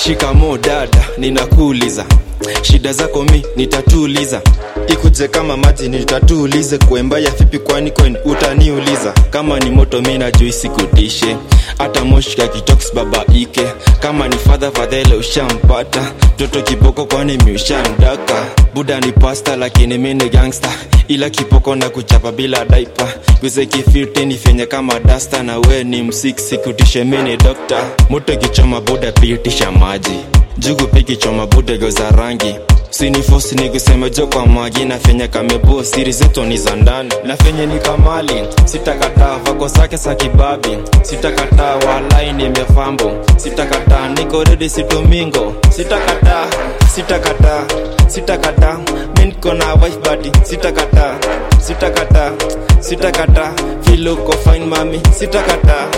shikamo dada ninakuuliza shida zako mi nitatuliza ikuje kama maji nitatuulize kuembaya vipi kwani kwen utaniuliza kama ni moto mi najui sikutishe hata moshika kitoks baba ike kama ni fadha fadhele ushampata mtoto kiboko kwani miushamdaka buda ni pasta lakini mi ni gangsta ila kipoko na kuchapa bila daipa guze kifirti ni fenye kama dasta na we ni msik sikutishe mi ni dokta moto kichoma buda piitisha maji jugu pikichoma budego za rangi sinifosi ni kusema jo kwa magi na fenye kamebo siri zetu ni za ndani na fenye ni kamali sitakataa vako zake za kibabi sitakataa walai nimefambo sitakataa niko redi situmingo sitakataa sitakataa sitakataa mi niko na wife badi sitakataa sitakataa sitakataa filuko fine mami sitakataa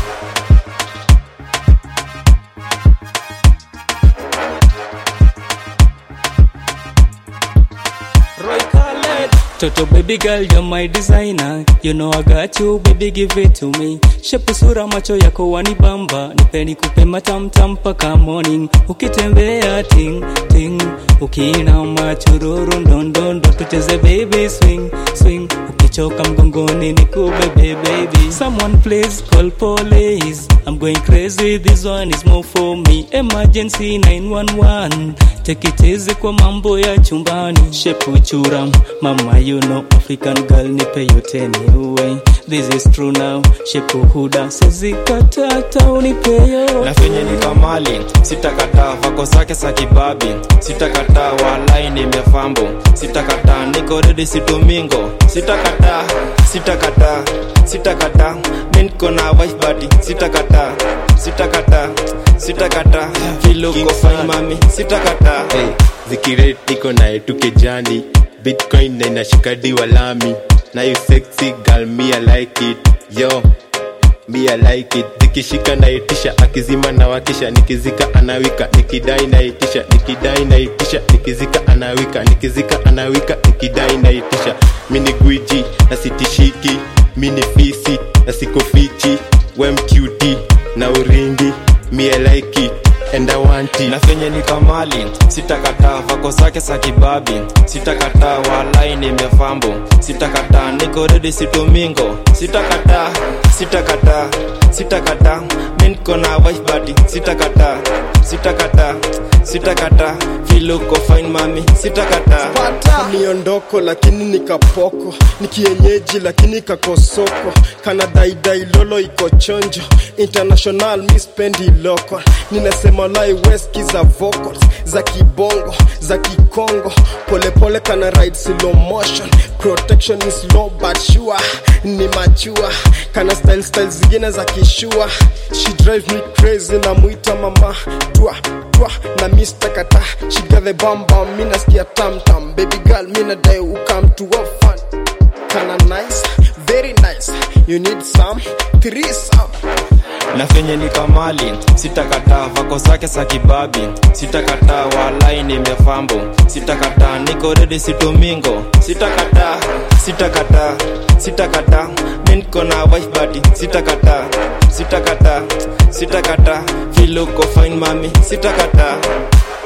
Roy Khaled. Toto baby girl, you're my designer. You know I got you, baby, give it to me. Shepu sura macho yako wanibamba, nipe nikupe matamtam mpaka morning. Ukitembea ting ting, ukiinama chururu ndondondo, tucheze baby swing swing. Ukichoka mgongoni nikubebe baby. Someone please call police. I'm going crazy, this one is more for me. Emergency 911. Take it easy kwa mambo ya chumbani. Shepu chura, mama you know African girl nipe yote niue. This is true now. Shepu huda sezikatata unipeyo. na fenye ni kamali sitakataa vako zake za kibabi sitakataa walai nimefambo sitakataa niko redi situmingo sitakataa sitakataa sitakataa mi niko na wife badi sitakataa sitakataa sitakataa filuko fine mami sitakataa hey, zikiret niko naye tukejani bitcoin na inashikadi walami na you sexy girl me I like it yo me I like it zikishika naitisha akizima na wakisha nikizika anawika nikidai naitisha nikidai naitisha nikizika anawika nikizika anawika nikidai naitisha mini gwiji na sitishiki mini fisi na sikofichi we mcuti na uringi me I like it and I want it na fenye ni kamali sitakataa vako zake za kibabi sitakataa walai nimefambo sitakataa niko redi situmingo sitakataa sitakataa sitakataa mi niko na wife badi sitakataa sitakataa sitakataa filuko fine mami sitakataa pata miondoko lakini nikapoko ni kienyeji lakini kakosoko kana daidai lolo iko chonjo international mispendi local ninasema lai weski za vocals za kibongo za kikongo polepole kana ride slow motion protection is low but sure ni machua kana style style zingine za kishua she drive me crazy na mwita mama twa twa na Mr. Kata she got the bam bam mi nasikia tam tam baby girl mi nadai ukam to have fun kana nice very nice you need some three some na fenye ni kamali sitakataa vako zake za kibabi sitakataa walai nimefambo sitakataa niko redi situmingo sitakataa sitakataa sitakataa mi niko na wife badi sitakataa sitakataa sitakataa filuko fine mami sitakataa